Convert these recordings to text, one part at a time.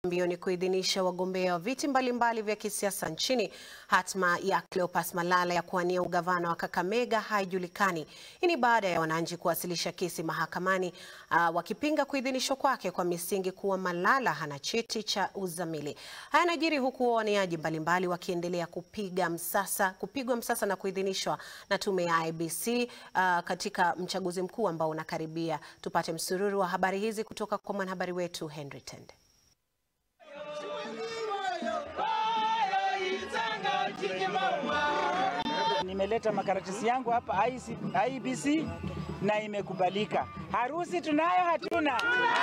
mbioni kuidhinisha wagombea wa viti mbalimbali vya kisiasa nchini. Hatma ya Cleopas Malala ya kuwania ugavana wa Kakamega haijulikani. Hii ni baada ya wananchi kuwasilisha kesi mahakamani uh, wakipinga kuidhinishwa kwake kwa misingi kuwa Malala hana cheti cha uzamili. Haya yanajiri huku wawaniaji mbalimbali wakiendelea kupiga msasa, kupigwa msasa na kuidhinishwa na tume ya IEBC uh, katika mchaguzi mkuu ambao unakaribia. Tupate msururu wa habari hizi kutoka kwa mwanahabari wetu Henry Tende. Nimeleta makaratasi yangu hapa IEBC na imekubalika. Harusi tunayo hatuna?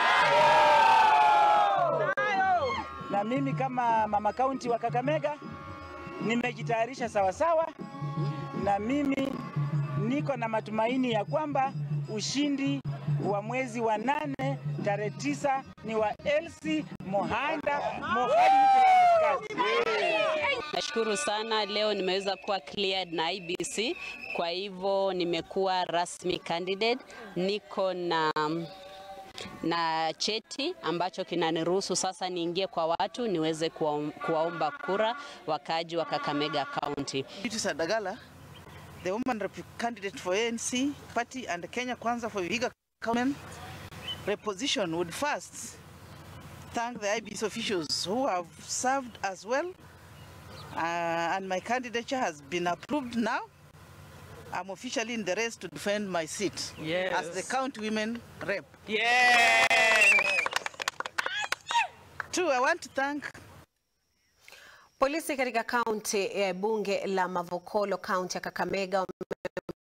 Na mimi kama mama kaunti wa Kakamega nimejitayarisha sawasawa, na mimi niko na matumaini ya kwamba ushindi wa mwezi wa nane tarehe tisa ni wa Elsie Mohanda Mohali. Nashukuru sana leo nimeweza kuwa cleared na IEBC, kwa hivyo nimekuwa rasmi candidate. Niko na na cheti ambacho kinaniruhusu sasa niingie kwa watu niweze kuwaomba kura wakaaji wa Kakamega County. Beatrice Adagala, the woman rep candidate for ANC party and Kenya Kwanza for Vihiga County reposition would first thank the IEBC officials who have served as well uh, and my candidature has been approved now. I'm officially in the race to defend my seat Yes. as the county women rep. Yes. Two, I want to thank Polisi katika kaunti ya bunge la Mavokolo, kaunti ya Kakamega